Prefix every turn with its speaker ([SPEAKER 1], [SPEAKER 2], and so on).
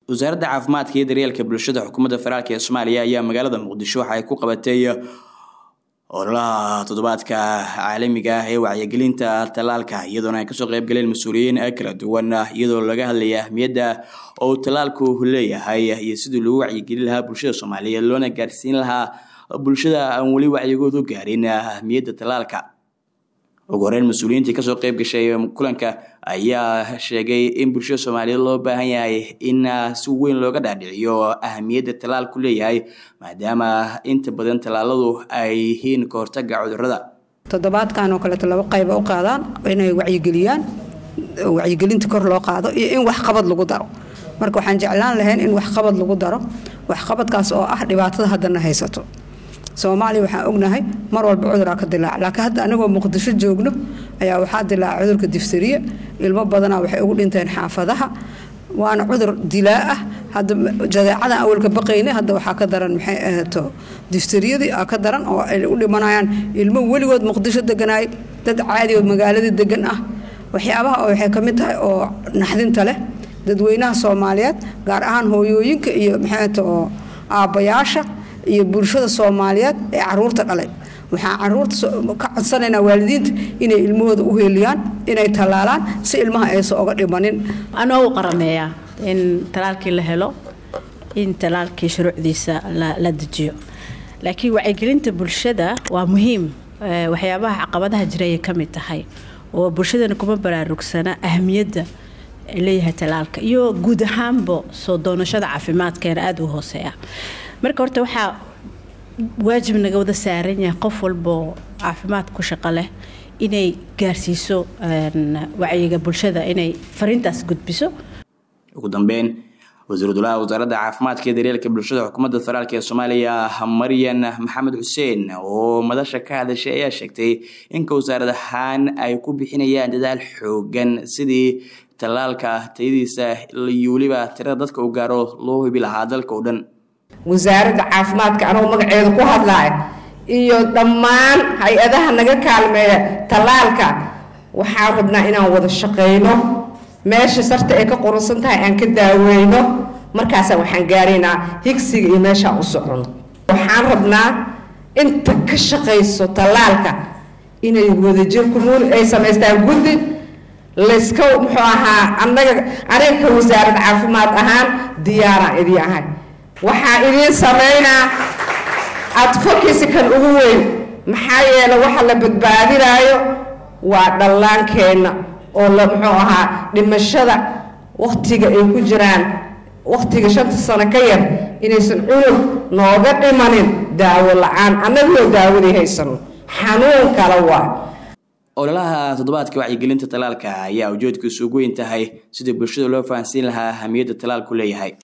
[SPEAKER 1] wasaaradda caafimaadka iyo daryeelka bulshada xukuumadda federaalk ee soomaaliya ayaa magaalada muqdisho waxa ay ku qabatay ololaha toddobaadka caalamiga ah ee wacyigelinta tallaalka iyadoona ay kasoo qayb galeen mas-uuliyiin kala duwan iyadoo laga hadlaya ahmiyadda oo tallaalku leeyahay iyo sidii lagu wacyigelin lahaa bulshada soomaaliyeed loona gaarsiin lahaa bulshada aan weli wacyigoodu gaarin ahmiyadda tallaalka ugu horeyn mas-uuliyiintii kasoo qayb gashay kulanka ayaa sheegay in bulshada soomaaliyeed loo baahan yahay in si weyn looga dhaadhiciyo ahamiyadda tallaalku leeyahay maadaama inta badan tallaaladu ay yihiin ka hortaga cudurada
[SPEAKER 2] toddobaadkan oo kaleeto laba qayba u qaadaan inay wacyigeliyaan wacyigelinta kor loo qaado iyo in waxqabad lagu daro marka waxaan jeclaan lahayn in waxqabad lagu daro waxqabadkaas oo ah dhibaatada haddana haysato soomaaliya waxaan ognahay mar walba cuduraa ka dilaac laakiin hadda anagoo muqdisho joogno ayaa waxaa dilaaca cudurka difteriya ilmo badanaa waxay ugu dhinteen xaafadaha waana cudur dilaa ah hadda jadeecadan awalka baqayna hadda waxaa ka daran maxay ahaato difteriyadii aa ka daran oo ay u dhimanayaan ilmo weligood muqdisho deganaay dad caadi oo magaaladii degan ah waxyaabaha oo waxay ka mid tahay oo naxdinta leh dadweynaha soomaaliyeed gaar ahaan hooyooyinka iyo maxay ahaato oo aabbayaasha iyo bulshada soomaaliyeed ee caruurta dhalay waxaan caruurta ka codsanaynaa waalidiinta inay ilmahooda u heeliyaan inay tallaalaan si ilmaha aysan oga dhimanin
[SPEAKER 3] anoo u qarameeyaa in talaalkii la helo in talaalkii shuruucdiisa la dejiyo laakiin wacyigelinta bulshada waa muhiim waxyaabaha caqabadaha jira ayay ka mid tahay oo bulshadana kuma baraarugsana ahmiyadda leeyahay talaalka iyo guud ahaanba soo doonashada caafimaadkeena aada u hooseeya marka horta waxaa waajib naga wada saaran yahay qof walboo caafimaad ku shaqo leh inay gaarsiiso wacyiga bulshada inay fariintaas gudbiso
[SPEAKER 1] ugu dambeyn wasiiru dulaha wasaaradda caafimaadka iyo daryeelka bulshada xukuumadda federaalk ee soomaaliya maryan maxamed xuseen oo madasha ka hadashay ayaa sheegtay inka wasaarad ahaan ay ku bixinayaan dadaal xoogan sidii tallaalka tayadiisa iyo weliba tirada dadka uu gaaro loo hubi lahaa dalka oo dhan
[SPEAKER 4] wasaaradda caafimaadka anoo magaceeda ku hadlaaya iyo dhammaan hay-adaha naga kaalmeeya tallaalka waxaan rabnaa inaan wada shaqayno meesha sarta ay ka quransan tahay aan ka daaweyno markaasa waxaan gaaraynaa higsiga iyo meeshaan u socono waxaan rabnaa inta ka shaqayso tallaalka inay wadajir kumuul ay samaystaan guddi layska muxuu ahaa anaga aniga ka wasaarad caafimaad ahaan diyaaraan idii ahay waxaa idiin samaynaa adfokisi kan ugu weyn maxaa yeele waxa la badbaadinaayo waa dhallaankeenna oo la muxuu ahaa dhimashada wakhtiga ay ku jiraan wakhtiga shanta sano ka yar inaysan cunug nooga dhimanin daawo la-aan annagoo daawadii haysano xanuun kale waa
[SPEAKER 1] ololaha toddobaadka wacyigelinta tallaalka ayaa ujeedkiisu ugu weyn tahay sidii bulshada loo fahansiin lahaa ahamiyadda tallaalku leeyahay